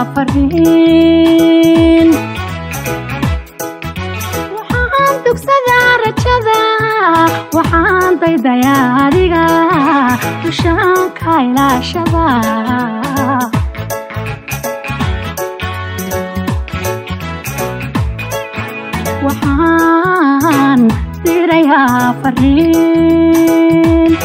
fariin waxaan dugsadaa rajada waxaan daydayaa adiga dushaanka ilaashada waxaan dirayaa fariin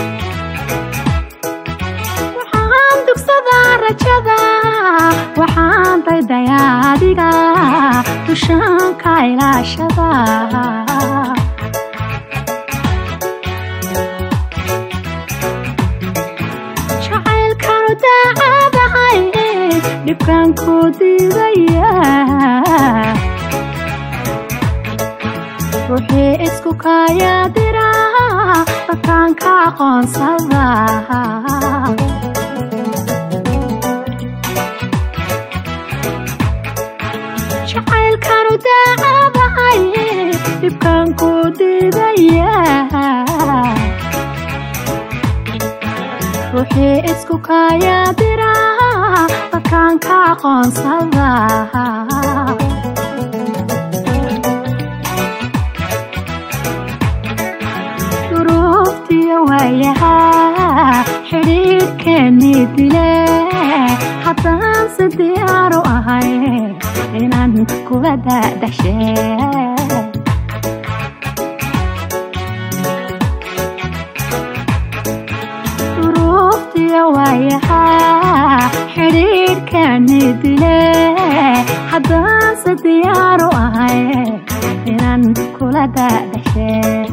waxaan dugsadaa rajada waxaan daydayaa adiga dushaanka ilaashada jacaylkanu daacadahay dhibkan ku diidaya ruuxii isku kaayadira dadkaan ka aqoonsada jacaylkanu daacadahay dhibkan ku diidaya ruuxii isku kaayadira dadkaan ka aqoonsada duruuftiyo waayahaa xidhiidhkeennii dile haddaan si diyaaru ahay inaan kula daadhashe duruuftiyo waayahaa xidhiidhkeennii dile haddaan si diyaaru ahay inaan kula daadhashe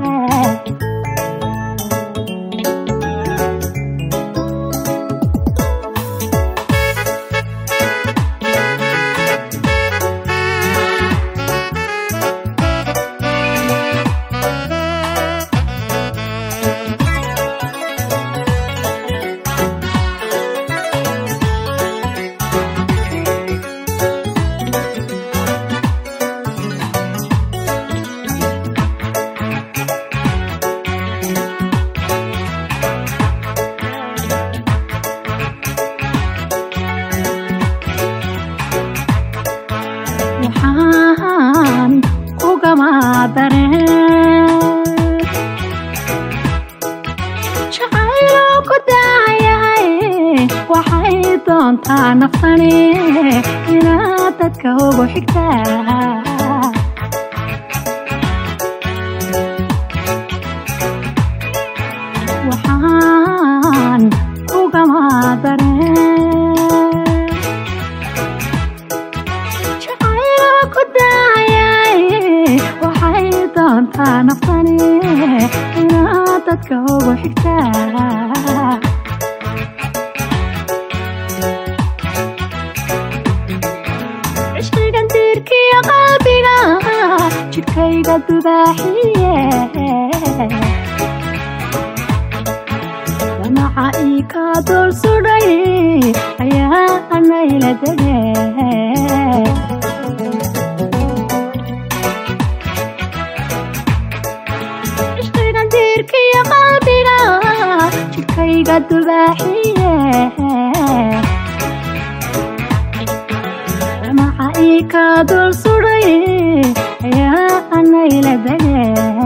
waxaan ugamadareen jacaylo ku daayahay waxay doontaa naftani inaad dadka ugu xigtaa waxaan ugamadareen jacaylo ku daayay waxay doontaa naftani inaad dadka ugu xigtaa cishqigan diirkiyo qalbiga jidhkayga dubaaxiye damaca ii kaa dul sudhay ayaa anayla dege cishqigan diirkiyo qalbiga jidhkayga dubaaxiye damaca ii kaa dul sudhay ayaa anayla dege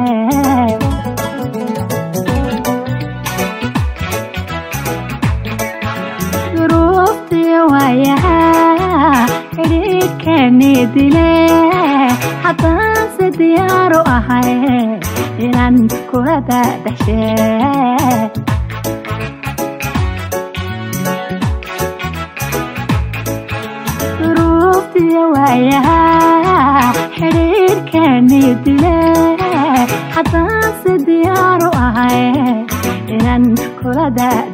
duruuftiyo waayahaa xidhiidhkeennii dile haddaan si diyaaru ahay inaan kula daadhashe duruuftiyo waayahaa xidhiidhkeennii dile haddaan si diyaaru ahay inaan kula daadhashe